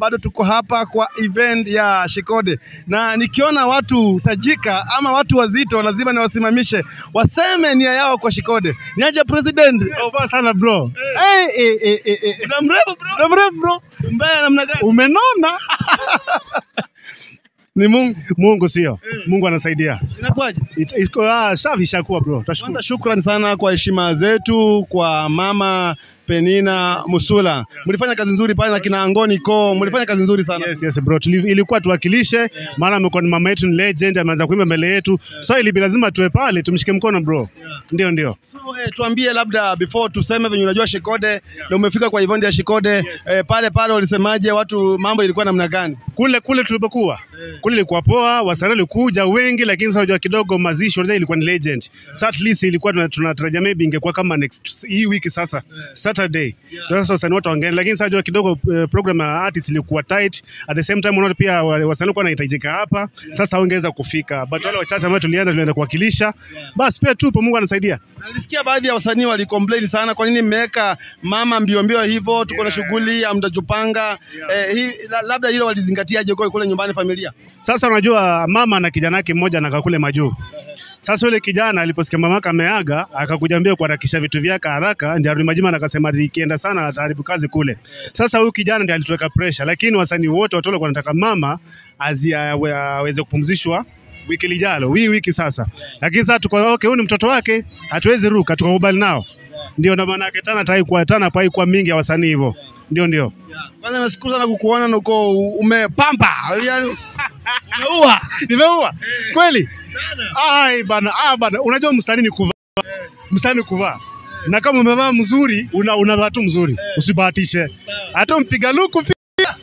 bado tuko hapa kwa event ya Shikode, na nikiona watu tajika ama watu wazito lazima niwasimamishe waseme nia yao kwa Shikode. Niaje president? Poa sana bro. Eh, eh, eh, eh, eh. Muda mrefu bro. Muda mrefu bro. Mbaya namna gani? Umenona? Ni Mungu. Mungu sio. Mungu anasaidia. Inakuwaje? It- Iko ah, safi ishakuwa bro. Tashukuru. Kwanza shukrani sana kwa heshima zetu kwa mama Penina Musula. Mlifanya kazi nzuri pale na kina Angoni Ko, mlifanya kazi nzuri sana. Yes, yes bro. Tuli, ilikuwa tuwakilishe maana amekuwa ni mama yetu ni legend, ameanza kuimba mbele yetu. So ili lazima tuwe pale tumshike mkono bro. Ndio ndio. So, eh, tuambie labda before tuseme venye unajua Shikode na umefika kwa event ya Shikode eh, pale pale walisemaje watu mambo ilikuwa namna gani? Kule kule tulipokuwa. Kule ilikuwa poa, wasanii walikuja wengi lakini sasa unajua kidogo mazishi unajua ilikuwa ni legend. So at least ilikuwa tuna- tunatarajia maybe ingekuwa kama next hii wiki sasa Saturday. Ndio Sasa wasanii wote wangeenda lakini sasa unajua kidogo eh, program ya artist ilikuwa tight. At the same time unaona pia wa- wasanii walikuwa wanahitajika hapa. Sasa wangeweza kufika. But wale wachache ambao tulienda tulienda kuwakilisha. Basi pia tupo Mungu anasaidia. Nalisikia baadhi ya wasanii walicomplain sana, kwa nini mmeweka mama mbio mbio hivyo, tuko na shughuli hamjajipanga. Eh, hii la- labda hilo walizingatiaje kwa kule nyumbani familia? Sasa unajua mama na kijana wake mmoja anakaa kule majuu. Sasa yule kijana aliposikia mamake ameaga, akakuja mbio kuharakisha vitu vyake haraka, ndio arudi majima na akasema ati ikienda sana ataharibu kazi kule. Sasa huyu kijana ndiye alituweka pressure, lakini wasanii wote watu walikuwa wanataka mama azi awe- aweze kupumzishwa wiki lijalo, hii wiki sasa. Lakini sasa tuko okay, huyu ni mtoto wake, hatuwezi ruka, tukakubali nao. Ndio ndo maana yake tana tai kwa tana pai kwa mingi ya wasanii hivyo. Ndio ndio. Kwanza nashukuru sana kukuona na uko umepamba, yani umeua. Nimeua. Kweli? Ai bana, ah bana, unajua msanii ni kuvaa. Msanii ni kuvaa. Na kama umevaa mzuri, una unavaa tu mzuri. Usibahatishe. Hata mpiga luku pia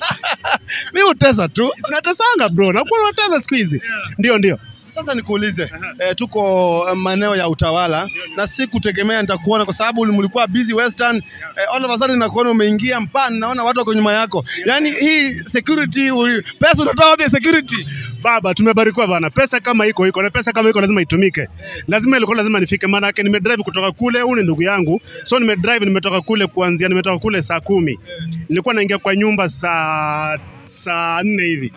Mimi utesa tu. unatesanga bro. Na kwa unatesa siku hizi. Ndio ndio. Sasa nikuulize eh, tuko eh, maeneo ya utawala na si kutegemea nitakuona kwa sababu mlikuwa busy western eh, all of a sudden nakuona umeingia mpani, naona watu wako nyuma yako. Yaani hii security uli, pesa unatoa wapi ya security? Baba, tumebarikiwa bana. Pesa kama iko iko na pesa kama iko lazima itumike. Lazima ilikuwa lazima nifike, maana yake nimedrive kutoka kule, huyu ni ndugu yangu. So nimedrive nimetoka kule kuanzia nimetoka kule saa kumi. Nilikuwa naingia kwa nyumba saa saa nne hivi.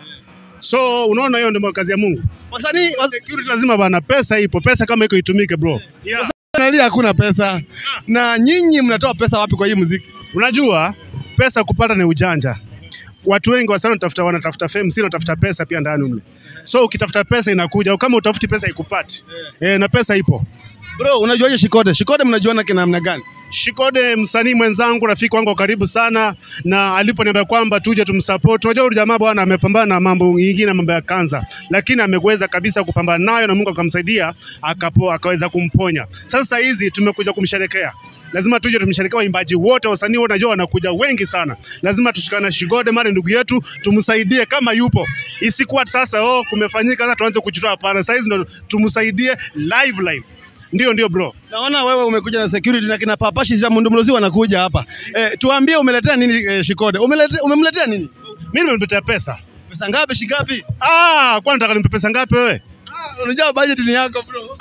So unaona hiyo ndio kazi ya Mungu. Wasanii was- Security lazima bana, pesa ipo, pesa kama iko itumike bro. Yeah. wanalia hakuna pesa, na nyinyi mnatoa pesa wapi kwa hii muziki? Unajua pesa kupata ni ujanja. Watu wengi wasanii wanatafuta wanatafuta fame, si wanatafuta pesa pia ndani mle. So ukitafuta pesa inakuja, kama utafuti pesa ikupati. Eh, na pesa ipo. Bro, unajuaje Shikode? Shikode mnajuana kina namna gani? Shikode msanii mwenzangu, rafiki wangu wa karibu sana, na aliponiambia kwamba tuje tumsupport. Unajua huyu jamaa bwana amepambana na mambo mengine, mambo ya kanza, lakini ameweza kabisa kupambana nayo na Mungu akamsaidia akapo, akaweza kumponya. Sasa hizi tumekuja kumsherekea lazima tuje tumsherekea waimbaji wote, wasanii wote, najua wanakuja wengi sana. Lazima tushikane na Shigode, mara ndugu yetu, tumsaidie kama yupo, isikuwa sasa oh, kumefanyika sasa tuanze kujitoa. Hapana, sasa hizi ndo tumsaidie live live. Ndio ndio bro. Naona wewe umekuja na security na kina papashi za Mundumlozi wanakuja hapa. Eh, tuambie umeletea nini eh, Shikode? Umeletea umemletea nini? Mimi nimemletea pesa. Pesa ngapi shingapi? Ah, kwani nataka nimpe pesa ngapi wewe? Ah, unajua budget ni yako bro.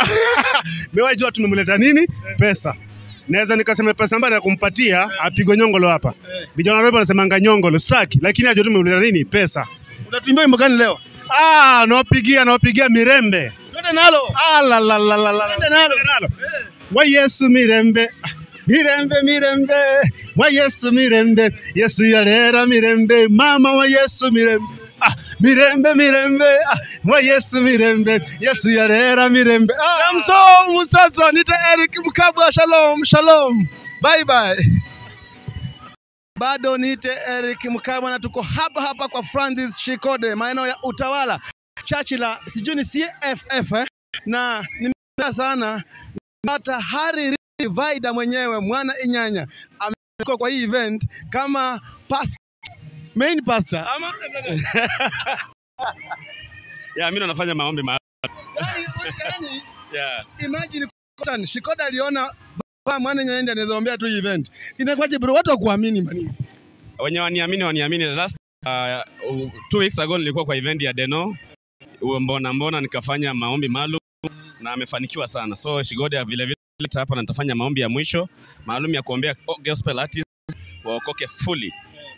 Mimi jua tumemleta nini? Pesa. Naweza nikasema pesa ambayo ya kumpatia apigwe nyongolo hapa. Vijana wa wanasemanga nyongolo saki, lakini ajua tumemleta nini? Pesa. Unatuimbia wimbo gani leo? Ah, nawapigia nawapigia mirembe. Twende nalo. Ah, la la la la la. Twende nalo. nalo. Wa Yesu mirembe. Ah, Mirembe mirembe. Wa Yesu mirembe. Yesu yalera mirembe. Mama wa Yesu mirembe. Ah, mirembe mirembe. Ah, wa Yesu mirembe. Yesu yalera mirembe. Ah, Kamso Musazo, nita Eric Mkabwa, shalom, shalom. Bye bye. Bado niite Eric Mkabwa na tuko hapa hapa kwa Francis Shikode maeneo ya Utawala. Chachi la sijui ni CFF eh? Na nimependa sana hata Hari Vaida mwenyewe mwana Inyanya amekuwa kwa hii event kama pas main pastor ama ya mimi nafanya maombi ma yani, yani, yeah. imagine Cotton, Shikoda aliona baba mwana nyaende anaweza ombea tu hii event. Inakuwaje bro, watu wakuamini bani? wenye waniamini waniamini. Last uh, two weeks ago nilikuwa kwa event ya Deno Uwe mbona mbona, nikafanya maombi maalum na amefanikiwa sana. So Shigode vile vile hapa na nitafanya maombi ya mwisho maalum ya kuombea gospel artists waokoke fully.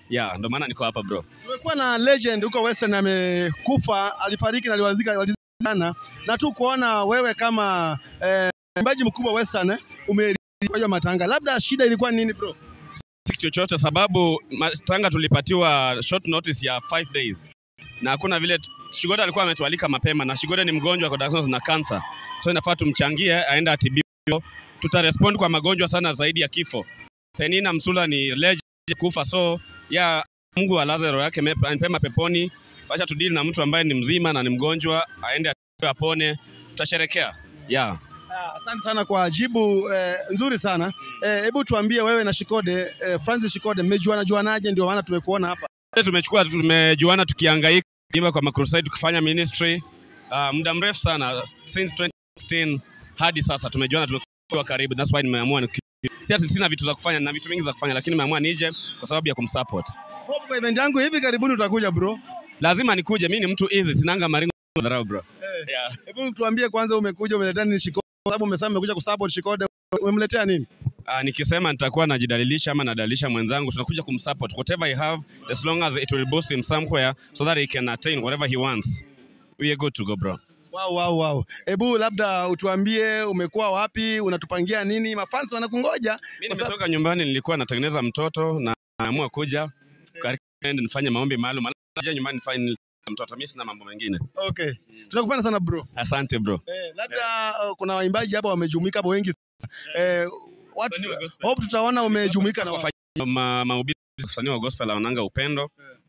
yeah, ndo maana niko hapa bro. Tumekuwa na legend huko Western amekufa, alifariki na aliwazika walizika sana, na tu kuona wewe kama eh, mwimbaji mkubwa Western eh, umerudi kwa hiyo matanga, labda shida ilikuwa nini bro? Si chochote sababu matanga tulipatiwa short notice ya 5 days na hakuna vile Shigoda alikuwa ametualika mapema na Shigoda ni mgonjwa kwa diagnosis na cancer, so inafaa tumchangie aende atibiwe. Tutarespond kwa magonjwa sana zaidi ya kifo. Penina Msula ni legend kufa, so ya Mungu alaze roho yake mepa- pema peponi. Acha tudili na mtu ambaye ni mzima na ni mgonjwa, aende atibiwe, apone, tutasherekea yeah. Ah, Asante sana kwa jibu eh, nzuri sana. Eh, Hebu tuambie wewe na Shikode eh, Francis Shikode mmejuana juanaje? Ndio maana tumekuona hapa. tumechukua tumejuana tukihangaika kuimba kwa macrusade tukifanya ministry uh, muda mrefu sana since 2016 hadi sasa tumejuana tumekuwa karibu that's why nimeamua niki- si ati sina vitu za kufanya na vitu mingi za kufanya lakini nimeamua nije kwa sababu ya kumsupport Hope kwa event yangu hivi karibuni utakuja bro. lazima nikuje mimi ni mtu easy sinanga maringo dharau bro yeah. Hebu tuambie kwanza, umekuja umeletea nini Shikode? Kwa sababu umesema umekuja kusupport Shikode, umemletea nini? Uh, nikisema nitakuwa najidalilisha ama nadalilisha mwenzangu tunakuja kumsupport whatever I have as long as it will boost him somewhere so that he can attain whatever he wants we are good to go bro Wow, wow, wow. Hebu labda utuambie umekuwa wapi, unatupangia nini? Mafans wanakungoja. Mimi Kwa sababu- nimetoka nyumbani, nilikuwa natengeneza mtoto na naamua kuja karibu niende nifanye maombi maalum. Alafu naja nyumbani nifanye mtoto, mimi sina mambo mengine. Okay. Tunakupenda sana bro. Asante bro. Eh, labda uh, kuna waimbaji hapa wamejumuika hapo wengi sana. Eh, watu Wasanii wa gospel. hope tutaona umejumuika na wa- Wafanya ma, mahubiri wasanii wa gospel wananga upendo.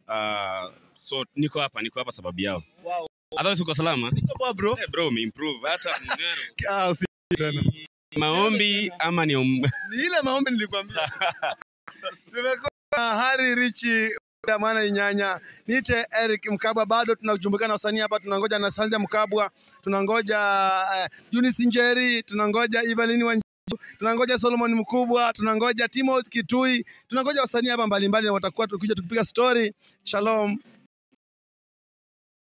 Uh, so niko hapa, niko hapa sababu yao. Wow. Otherwise uko salama? Niko poa bro. Eh, bro, umeimprove hata mng'aro. Ah, usi tena. maombi ama ni um... Ni ile maombi nilikwambia. Tumekuwa na Hari Richi Mwana Inyanya, nite Eric Mkabwa, bado tunajumuika na wasanii hapa, tunangoja na Sanzia Mkabwa, tunangoja uh, Eunice Njeri, tunangoja Evelyn Wanjiru, tunangoja Solomon Mkubwa, tunangoja Timothy Kitui, tunangoja wasanii hapa mbalimbali, na watakuwa tukija tukipiga story. Shalom.